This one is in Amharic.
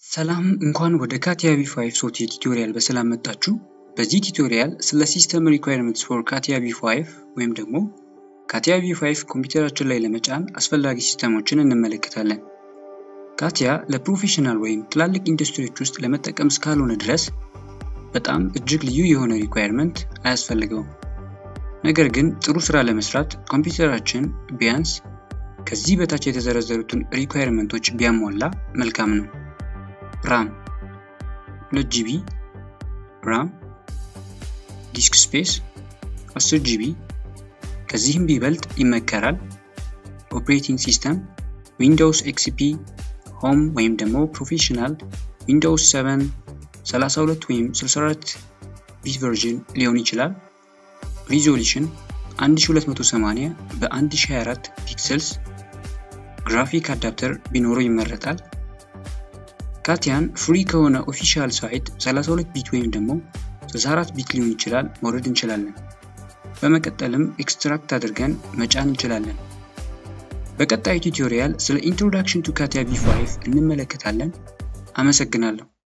ሰላም እንኳን ወደ ካቲያ ቪ5 ሶፍትዌር ቱቶሪያል በሰላም መጣችሁ። በዚህ ቱቶሪያል ስለ ሲስተም ሪኳየርመንትስ ፎር ካቲያ ቪ5 ወይም ደግሞ ካቲያ ቪ5 ኮምፒውተራችን ላይ ለመጫን አስፈላጊ ሲስተሞችን እንመለከታለን። ካቲያ ለፕሮፌሽናል ወይም ትላልቅ ኢንዱስትሪዎች ውስጥ ለመጠቀም እስካልሆነ ድረስ በጣም እጅግ ልዩ የሆነ ሪኳየርመንት አያስፈልገውም። ነገር ግን ጥሩ ስራ ለመስራት ኮምፒውተራችን ቢያንስ ከዚህ በታች የተዘረዘሩትን ሪኳየርመንቶች ቢያሟላ መልካም ነው። ራም 2 ጂቢ ራም፣ ዲስክ ስፔስ 10 ጂቢ ከዚህም ቢበልጥ ይመከራል። ኦፕሬቲንግ ሲስተም ዊንዶውስ ኤክስፒ ሆም ወይም ደግሞ ፕሮፌሽናል ዊንዶውስ 7 32 ወይም 64 ቢት ቨርዥን ሊሆን ይችላል። ሪዞሉሽን 1280 በ1024 ፒክሰልስ ግራፊክ አዳፕተር ቢኖረው ይመረጣል። ካቲያን ፍሪ ከሆነ ኦፊሻል ሳይት 32 ቢት ወይም ደግሞ 64 ቢት ሊሆን ይችላል መውረድ እንችላለን። በመቀጠልም ኤክስትራክት አድርገን መጫን እንችላለን። በቀጣዩ ቱቶሪያል ስለ ኢንትሮዳክሽን ቱ ካቲያ ቪ5 እንመለከታለን። አመሰግናለሁ።